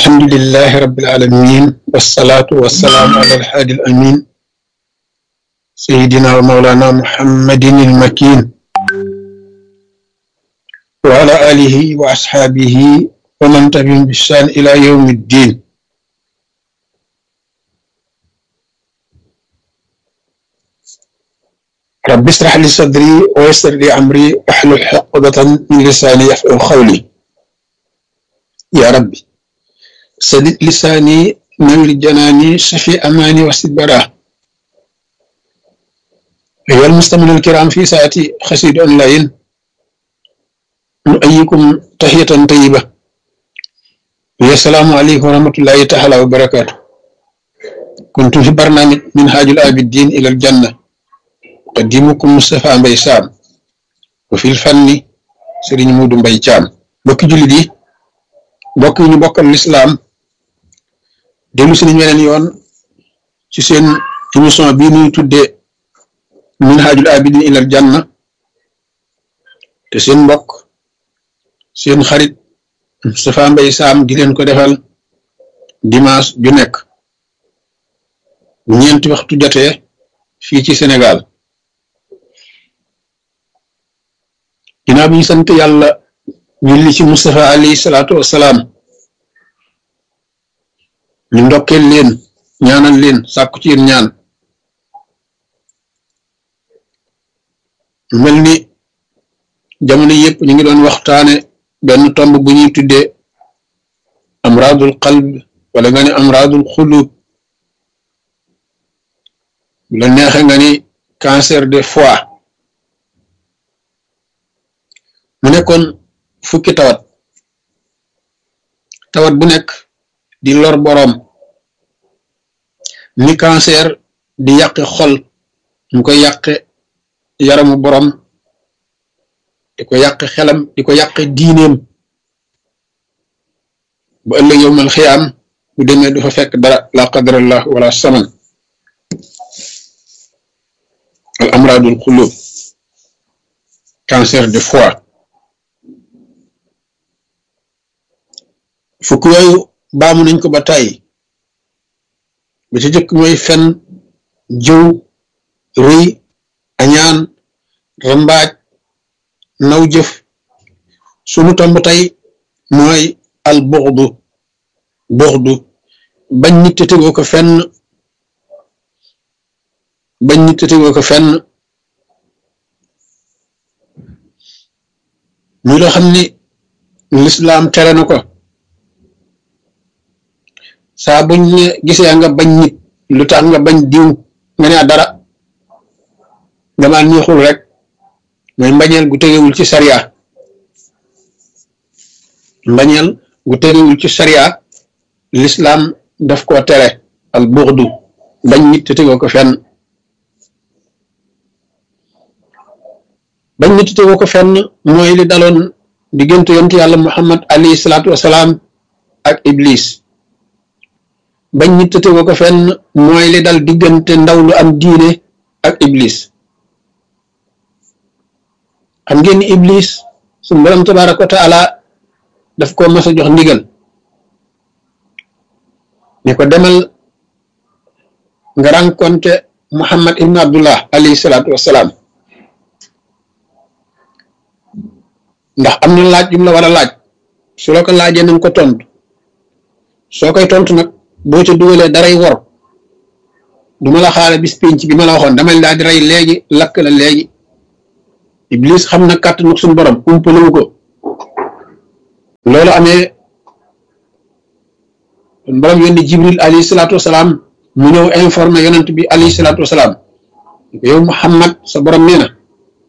الحمد لله رب العالمين والصلاة والسلام على الحادي الأمين سيدنا ومولانا محمد المكين وعلى آله وأصحابه ومن تبعهم بإحسان إلى يوم الدين رب اشرح لي صدري ويسر لي أمري واحلل عقدة من لساني يفقهوا قولي يا ربي سدد لساني نور جناني شفي أماني وسد براه أيها المستمعون الكرام في ساعتي خسيد أونلاين نؤيكم تحية طيبة السلام عليكم ورحمة الله تعالى وبركاته كنت في برنامج منهاج العابدين إلى الجنة قديمكم مصطفى مباي سام وفي الفن سيرين مودو مباي تيام بوكي جولي دي بوك ñu bokkal l'islam delu ci ñu weneen yoon ci seen émission bii ñuy tuddee minhajul abidin ilal janna te seen mbokk seen xarit Moustapha Mbaye Sam di leen ko defal dimanche ju nekk bu ñeenti waxtu jotee fii ci Sénégal ginnaaw bi ñu sant yàlla julli ci Moustapha alayhi salaatu wassalaam ñu ndokkeel leen ñaanal leen sàkku ci yéen ñaan mel ni jamono yëpp ñu ngi doon waxtaane benn tomb bu ñuy tuddee amradul qalb wala nga ne amradul xulub bu la neexe nga ni cancer de foie mu nekkoon fukki tawat tawat bu nekk di lor boroom ni cancer di yàqe xol mu ko yàqe yaramu boroom di ko yàqe xelam di ko yàqe diineem bu ëllëg yowmal xiyaam bu demee du fa fekk dara la qadarallah wala saman al amradul xulub cancer de foie fukk yooyu baamu nañ ko ba tàyyi ba ci jëkk mooy fen jëw rëy añaan rambaaj naw jëf sunu tomb tey mooy al buxdu buxdu bañ nit te tegoo ko fenn bañ nit te tegoo ko fenn muy loo xam ni lislaam tere na ko saa buñ ne gisee nga bañ nit lu tax nga bañ diw nga ne dara dama neexul rek mooy mbañeel gu tegewul ci sariya mbañeel gu tegewul ci sariya lislaam daf koo tere al buxdu bañ nit te tegoo ko fenn bañ nit te tegoo ko fenn mooy li daloon diggante yontu yàlla muhammad alayhi salaatu wasalaam ak iblis bañ nit te tegoo ko fenn mooy li dal diggante ndaw lu am diine ak iblis xam ngeen ni iblis suñu borom tabaraka wa taala daf ko mas a jox ndigal ne ko demal nga rencontre muhammad ibn abdullah alayhi salaatu wassalaam ndax am na laaj yu mu la war a laaj su la ko laajee nañ ko tontu soo koy tontu nag boo ca dugalee daray wor du ma la xaare bis pénc bi ma la waxoon damay daal di rey léegi lakk la léegi iblis xam na kàttanu suñu borom umpalewu ko loolu amee suñu borom yónni jibril alayhi salaatu wasalaam mu ñëw informé yonent bi alayhi salaatu wasalaam yow muhammad sa borom nee na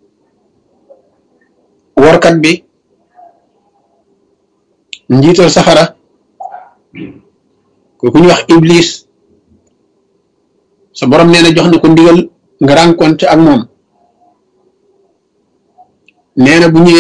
workat bi njiital safara kooku ñu wax iblis sa borom nee na jox na ko ndigal nga rencontré ak moom nee na bu ñëwee